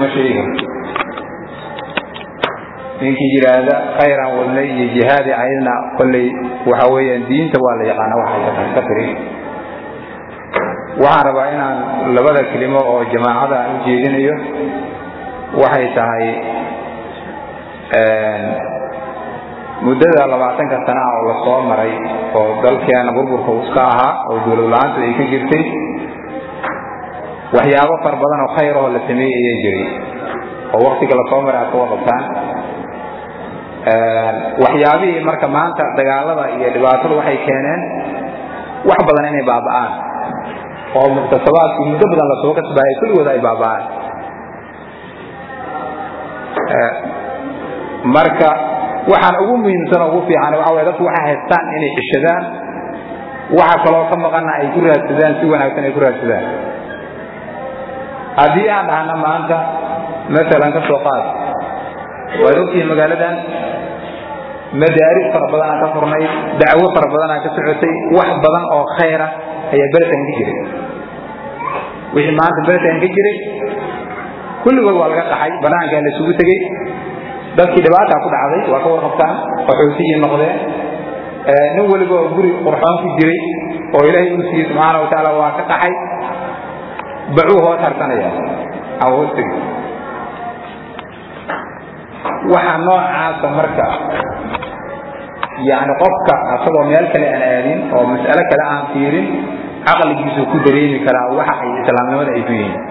ma sheegi karto ninkii yidhaahda khayran wadnay iyo jihaadi aydna kolley waxa weeyaan diinta waa la yaqaana waxay ka tiri waxaan rabaa inaan labada kelimo oo jamaacada aan u jeedinayo waxay tahay muddada labaatanka sana ah oo lasoo maray oo dalkeena burburka iska ahaa oo dowlad la-aantu ay ka jirtay waxyaabo fara badan oo khayr oo la sameeyey ayaa jiray oo waktiga lasoo maray aad ka waqabtaan waxyaabihii marka maanta dagaalada iyo dhibaatadu waxay keeneen wax badan inay baaba'aan oo muktasabaadkii muddo badan lasoo kasbaayay kulligooda ay baaba'aan marka waxaan ugu muhiimsan oo ugu fiican waxa way dadku waxay haystaan inay cishadaan waxa kaloo ka maqana ay ku raadsadaan si wanaagsan ay ku raadsadaan haddii aan dhahna maanta masalan ka soo qaad waad ogtihiin magaaladan madaaris fara badan aan ka furnay dacwo fara badan aan ka socotay wax badan oo khayra ayaa beletan ka jiray wixii maanta beletan ka jiray kulligood waa laga qaxay banaankaa la isugu tegey dadkii dhibaataa ku dhacday waa ka warqabtaan qaxootiyii noqdeen nin weliba oo guri qurxoon ku jiray oo ilaahay uu siiyey subxaana wa tacaala waa ka qaxay bacuu hoos harsanaya aan hoos tegey waxa noocaasa marka yani qofka asagoo meel kale aan aadin oo mas'alo kale aan fiirin caqligiisu ku dareemi karaa waxa ay islaamnimada ay ku yihiin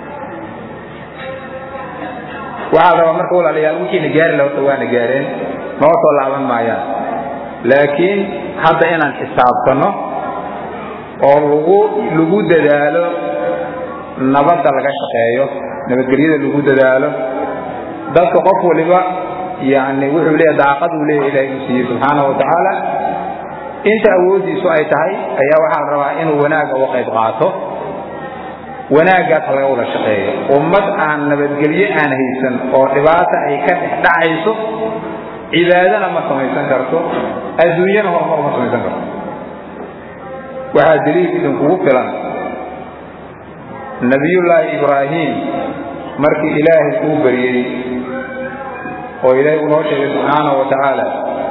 waxaa rabaa marka walaalayaal wixiina gaari laha horta waana gaareen noo soo laaban maayaan laakiin hadda inaan xisaabtano oo lagu lagu dadaalo nabadda laga shaqeeyo nabadgelyada lagu dadaalo dadka qof waliba yani wuxuu leeya daaqaduu leeya ilahay uu siiyey subxaana wa tacaala inta awooddiisu ay tahay ayaa waxaa la rabaa inuu wanaagga uga qayb qaato wanaaggaas laga wada shaqeeyo ummad aan nabadgelyo aan haysan oo dhibaata ay ka dhex dhacayso cibaadana ma samaysan karto adduunyana horumar ma samaysan karto waxaa daliil idinkugu filan nabiyullaahi ibraahim markii ilaahay uu baryey oo ilaahay uu noo sheegay subxaana wa tacaala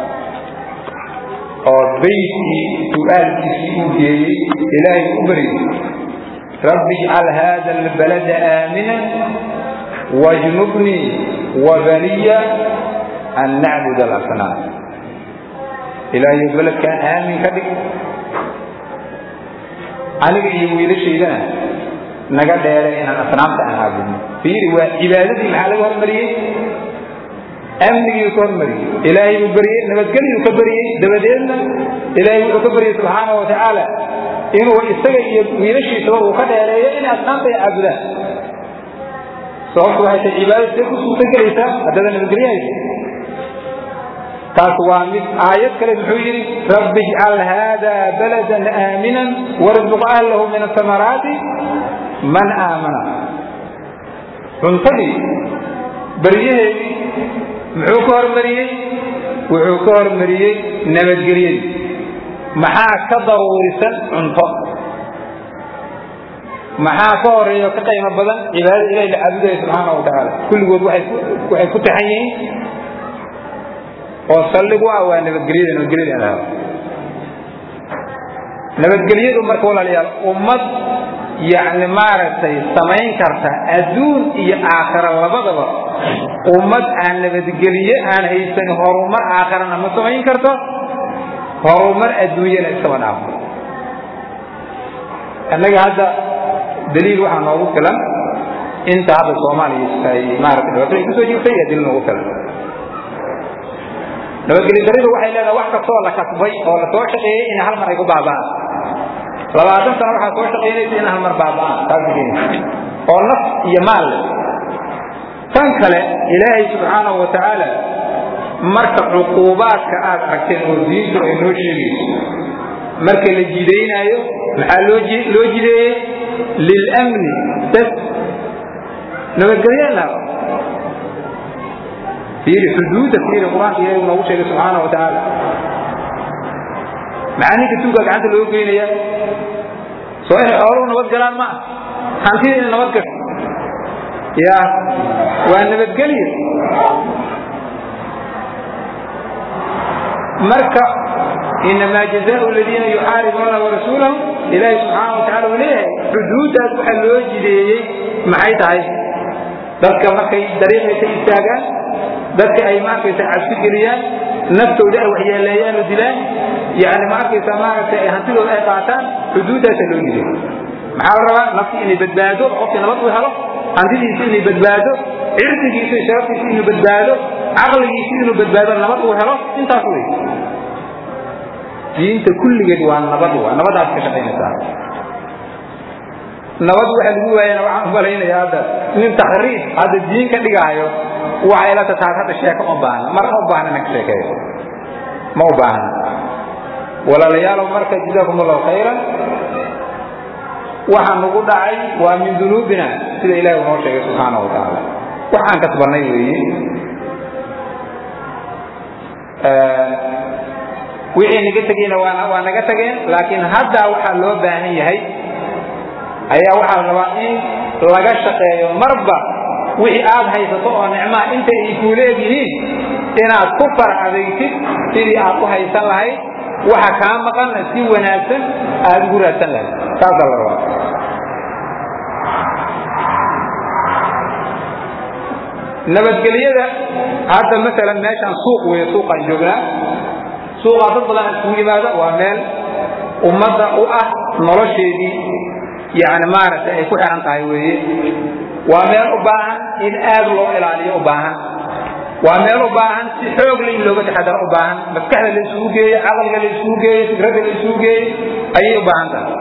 oo baydkii su-aalkiisii uu geeyey ilaahay u baryey rabbi ijcal hada albalada aamina wajnubnii wabaniya an nacbud alasnaam ilaahayo beledkaan aamin ka dhig aniga iyo wiilashaydana naga dheere inaan asnaamta aan caabudno fiiri waa cibaadadii maxaa laga hormariyey amnigiiu ka hormariyey ilaahay uu baryey nabadgelyuu ka baryey dabadeedna ilaahay wuxuu ka baryey subxaana wa tacaala inuu isaga iyo wiilashiisaba uu ka dheereeyo inay asnaamta ay caabudaan sababtu waxay tahay cibaadad see ku suurta gelaysaa haddada nabadgelyo haysa taas waa mid aayad kale muxuu yidhi rabbi ijcal hada baladan aaminan warzuq ahlahu min asamaraati man aamana cuntadii baryaheedii muxuu ka hormariyey wuxuu ka hormariyey nabadgelyadii maxaa ka daruurisan cunto maxaa ka horeeya ka qiimo badan cibaadada ilahi la caabudaya subxaana wa tacaala kulligood waxay ku taxan yihiin oo saldhig u ah waa nabadgelyada nabadgelyada in la helo nabadgelyadu marka walaalayaal ummad yacni maaragtay samayn karta adduun iyo aakhira labadaba ummad aan nabadgelye aan haysan horumar aakhirana ma samayn karto horumar adduunyana iskaba dhaafo annaga hadda daliil waxaa noogu filan inta hadda soomaaliya ay maarata dhibaatooyin kusoo jirtay ayaa daliil noogu filan nabadgelyo daridu waxay leedahay wax kastoo la kasbay oo la soo shaqeeyey in hal mar ay ku baaba'aan labaatan sano waxaa soo shaqaynaysa in hal mar baaba'aan taas oo naf iyo maal leh tan kale ilaahay subxaanahu wa tacaala marka cuquubaadka aad aragteen oo diintu ay noo sheegayso marka la jidaynaayo maxaa loo loo jideeyey lilamni bas nabadgelyo la fiiri xuduudda fiiri qur-aanka ilaahay noogu sheegay subxaana wa tacaala maxaa ninka tuuga gacanta loo geynaya soo inay xooluhu nabad galaan ma ah hantida inay nabad gasho ya waa nabadgelyo marka inamaa jazaau ladiina yuxaaribuuna warasuulahu ilaahi subxaana wa tacala uu leeyahay xuduuddaas waxaa loo jideeyey maxay tahay dadka markay dariiqay ka istaagaan dadka ay maarkaysa cabsi geliyaan naftooda ay waxyeeleeyaan oo dilaan yani ma arkaysa maaragtay ay hantidooda ay qaataan xuduuddaasaa loo jideeyey maxaa la rabaa naftii inay badbaado qofkii nabad u helo hantidiisa inay badbaado cirdigiisa iyo sharaftiisa inuu badbaado caqligiisa inuu badbaado nabad uu helo intaas wey diinta kulligeed waa nabad waa nabadaas ka shaqaynaysaa nabad waxa lagu waayana waxaan umalaynaya hadda nin takriif hadda diin ka dhigaayo waxay la tataa hadda sheeko uma baahna mar ma u baahna inaan ka sheekeeyo ma u baahna walaalayaalow marka jazaakum allahu khayran waxa nagu dhacay waa min dunuubina sida ilahi noo sheegay subxaana wa tacaala waxaan kasbanay weeye wixii naga tegeyna waa naga tageen laakiin hadda waxaa loo baahan yahay ayaa waxaa la rabaa in laga shaqeeyo marba wixii aad haysato oo nicmaa inta ay kuula egyihiin inaad ku farcadaysid sidii aad u haysan lahayd waxa kaa maqanna si wanaagsan aad ugu raadsan lahayd taasaa la rabaa nabadgelyada hadda maalan meeshaan suuq weeye suuqaan joognaa suuqaa dad badan iskugu yimaado waa meel ummadda u ah nolosheedii yani maaragtay ay ku xiran tahay weeye waa meel u baahan in aad loo ilaaliyo u baahan waa meel u baahan si xoog le in looga taxadaro u baahan maskaxda la isugu geeyo caqliga la isugu geeyo fikradda la isugu geeyo ayay u baahan tahay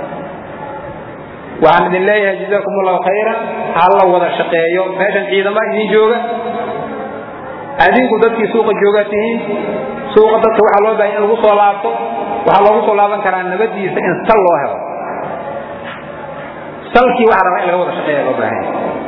waxaan idin leeyahay jazaakum allahu khayran ha la wada shaqeeyo meeshan ciidama idin jooga adinku dadkii suuqa joogaa tihiin suuqa dadka waxaa loo bahay in lagu soo laabto waxaa loogu soo laaban karaa nabadiisa in sal loo helo salkii waxaa rabaa in laga wada shaqeeya loo baahan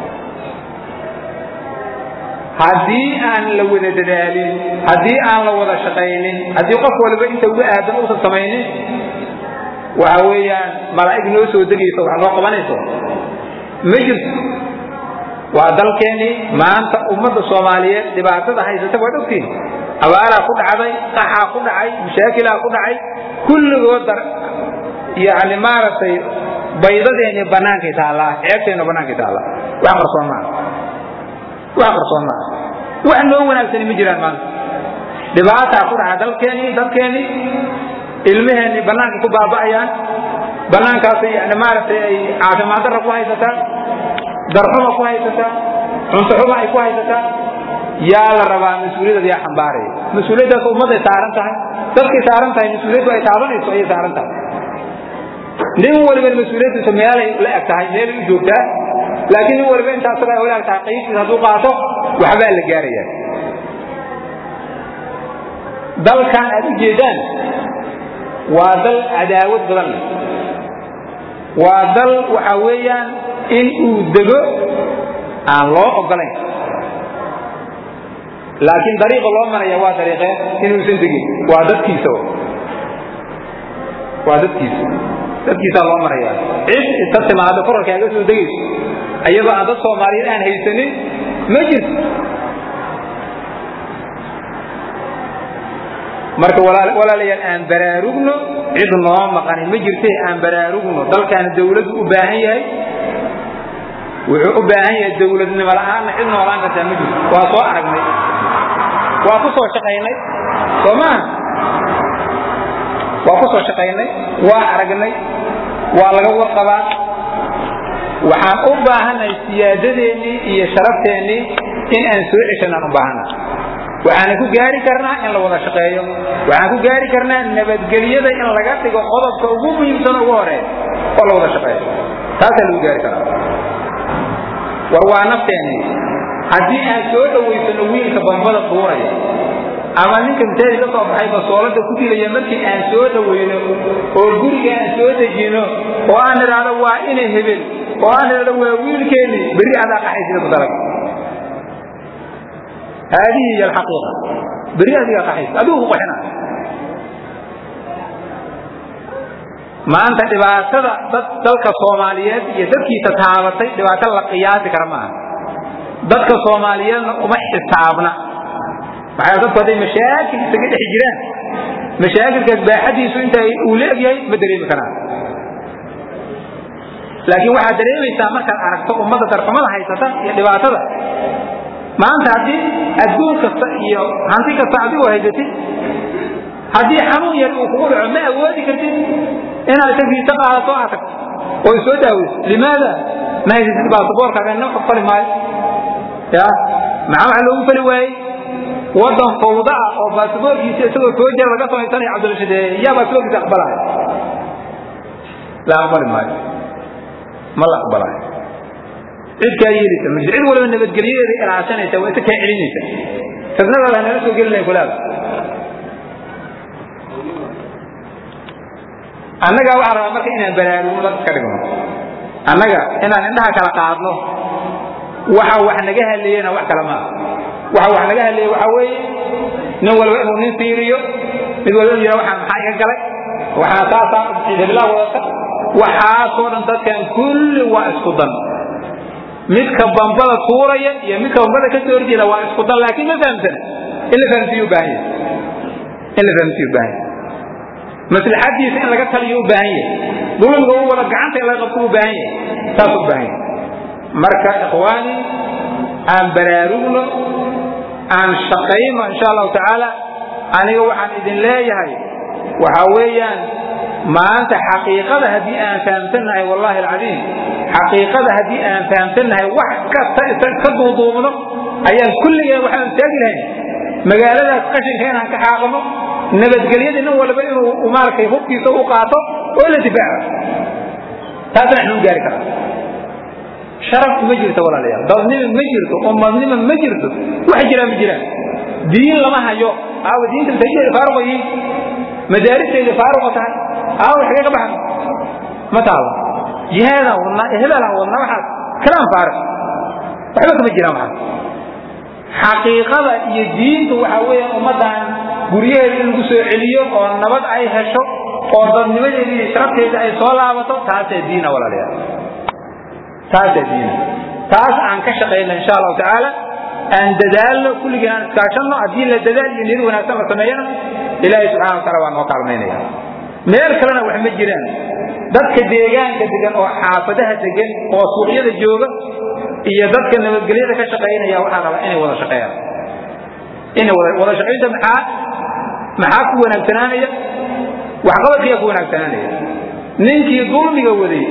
haddii aan la wada dadaalin haddii aan la wada shaqaynin haddii qof waliba inta uga aadan uusan samaynin waxa weeyaan malaa'ig noo soo degayso wax noo qabanayso ma jirto waa dalkeennii maanta ummadda soomaaliyeed dhibaatada haysata waad ogtiin abaaraa ku dhacday qaxaa ku dhacay mashaakilaa ku dhacay kulligood dar yani maaragtay baydadeeni banaankay taallaa ceebteena banaankay taallaa wax qarsoon maaha wax qarsoon maaha wax noo wanaagsani ma jiraan maanta dhibaataa ku dhaca dalkeennii dadkeennii ilmaheenni banaanka ku baaba'ayaan banaankaasay yani maaragtay ay caafimaad darra ku haysataa darxuma ku haysataa cuntoxuma ay ku haysataa yaa la rabaa mas-uuliyadad yaa xambaaraya mas-uuliyaddaas ummadday saaran tahay dadkay saaran tahay mas-uuliyaddu ay taabanayso ayay saaran tahay nin waliba mas-uuliyaddiisa meelay la eg tahay meelay u joogtaa laakiin nin waliba intaa asaga ay la eg tahay qaybtiisa hadduu qaato waxbaa la gaaraya dalkan aad u jeedaan waa dal cadaawad badan leh waa dal waxa weeyaan in uu dego aan loo ogolayn laakiin dariiqa loo maraya waa dariiqee inuusan degin waa dadkiisa waa dadkiisa dadkiisaa loo maraya cid inta timaado korarkaaga soo degayso ayagoo aan dad soomaaliyeed aan haysanin ma jirto marka walaalayaal aan baraarugno cid noo maqani ma jirte aan baraarugno dalkaana dawladdu u baahan yahay wuxuu u baahan yahay dawladnimo la'aanna cid noolaan kartaa ma jirto waa soo aragnay waa ku soo shaqaynay soo maaha waa ku soo shaqaynay waa aragnay waa laga warqabaa waxaan u baahanay siyaadadeennii iyo sharafteenii in aan soo ceshanaan u baahanay waxaana ku gaari karnaa in la wada shaqeeyo waxaan ku gaari karnaa nabadgelyada in laga dhigo qodobka ugu muhiimsan ugu horeeya oo la wada shaqeeyo taasaa lagu gaari karaa war waa nafteennii haddii aan soo dhowaysano wiilka bambada tuuraya ama ninka mitaadi ka soo baxay basoolada ku dilaya markii aan soo dhowayno oo guriga aan soo dejino oo aan idhaahdo waa ina hebel oo aan idhaahdo waa wiilkeennii berri adaa qaxaysida ku dalag هذه هي الحقيقة بريئة دي قحيس أدوه قحنا ما أنت دباسة دلك الصوماليات يدكي تتعاملتي دباسة لقياس كرمان dadka soomaaliyeedna uma xisaabna maxaa dadku hadday mashaakil isaga dhex jiraan mashaakilkaas baaxadiisu inta uu leegyahay ma dareemi karaan laakiin waxaad dareemaysaa markaad aragto ummadda darfamada haysata iyo dhibaatada maanta haddii adduun kasta iyo hanti kasta adigu haysatid haddii xanuun yar uu kugu dhaco ma awoodi kartid inaad tagiisa qaadato aad tagto oo soo daaweyso limaada ma haysatid baasaboorkaaga noo fali maayo ya maxaa waxa loogu fali waayey wadan fawda ah oo baasaboorkiisa isagoo soo jira laga samaysanayo cabdilashidee yaa baasaboorkiisa aqbalaya la aqbali maayo ma la aqbalayo cid kaa yeelisa ma cid waliba nabadgelyadeeda ilaashanaysa waa isa kaa celinaysa fitnadaada nala soo gelinayn kulaada annaga waxaa rabaa marka inaan baraarugno dad iska dhigno annaga inaan indhaha kala qaadno waxa wax naga hadleeyena wax kale maaha waxa wax naga hadleeye waxa weeye nin walba inuu nin fiiriyo mid walba inuu yidhaha waxaa maxaa iga galay waxaa saasaa ciidabilaa wadata waxaasoo dhan dadkan kulli waa isku dan midka bambada tuuraya iyo midka bambada ka soo horjeeda waa isku dan laakiin ma fahamsana in la fahamsiiyo u baahan yahay in la fahamsiiyo u baahan yahay maslaxadiisa in laga taliyo u baahan yahay dulmiga u wada gacanta in laga qabto u baahan yahay saas u baahan yahay marka ikhwaani aan baraarugno aan shaqayno insha allahu tacaala aniga waxaan idin leeyahay waxa weeyaan maanta xaqiiqada haddii aan fahamsannahay wallahi alcadiim xaqiiqada haddii aan fahamsannahay wax kasta isa ka duuduubno ayaan kulligeen waxaan taagi lahayn magaaladaas qashinka inaan ka xaaqno nabadgelyada nin walba inuu maaragtay hubkiisa u qaato oo la difaaco taasna waxnu gaari karaa sharaf ma jirto walaalayaal dadnima ma jirto ummadnima ma jirto wax jiraan ma jiraan diin lama hayo aawa diinta masaajidda faaruqa yihiin madaaristayda faaruqa tahay aawa xagee ka baxan ma taalo jihaadaan wadnaa hebelaan wadnaa waxaas kalaan faaruq waxba kama jiraan waxaas xaqiiqada iyo diintu waxa weeyaan ummaddan guryaheeda in lagu soo celiyo oo nabad ay hesho oo dadnimadeeda iyo sharafteeda ay soo laabato taasaa diina walaalayaal taasaa diina taas aan ka shaqayno insha allahu tacaala aan dadaalno kulligeen aan iskaashanno haddii la dadaal iyo niyad wanaagsan la sameeyana ilaahay subxana wa taala waa noo kaalmaynaya meel kalena wax ma jiraan dadka deegaanka degan oo xaafadaha degan oo suuqyada jooga iyo dadka nabadgelyada ka shaqaynaya waxaa rabaa inay wada shaqeeyaan inay wada wada shaqaynta maxaa maxaa ku wanaagsanaanaya waxqabadkiyaa ku wanaagsanaanaya ninkii dulmiga waday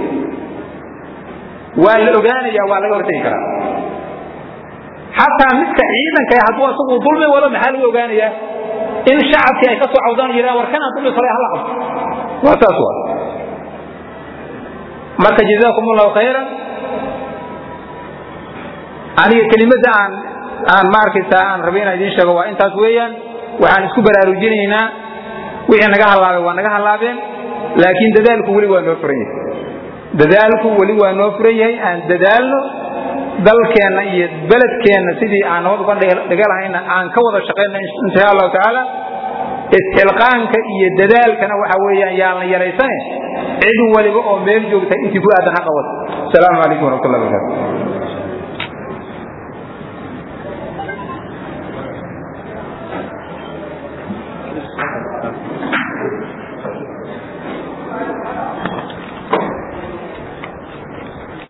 waa la ogaanaya waa laga hortegi karaa xataa midka ciidanka hadduu asagu dulmi wado maxaa lagu ogaanayaa in shacabkii ay ka soo cawdaan yidhahan war kanaan dulmi falay hala qabto waa saas waa marka jazaakum allahu khayran aniga kelimada aan aan maarkaysa aan rabay inaan idiin sheego waa intaas weeyaan waxaan isku baraarujinaynaa wixii naga halaabay waa naga halaabeen laakiin dadaalku weli waa noo furan yahay dadaalku weli waa noo furan yahay aan dadaalno dalkeenna iyo beledkeenna sidii aan nabad uga dhiga lahayna aan ka wada shaqayna insha allahu tacaala isxilqaanka iyo dadaalkana waxa weeyaan yaan la yaraysane cid waliba oo meel joogta intii ku aadan ha qabato asalaamu calaykum waraxmat ullahi barakatu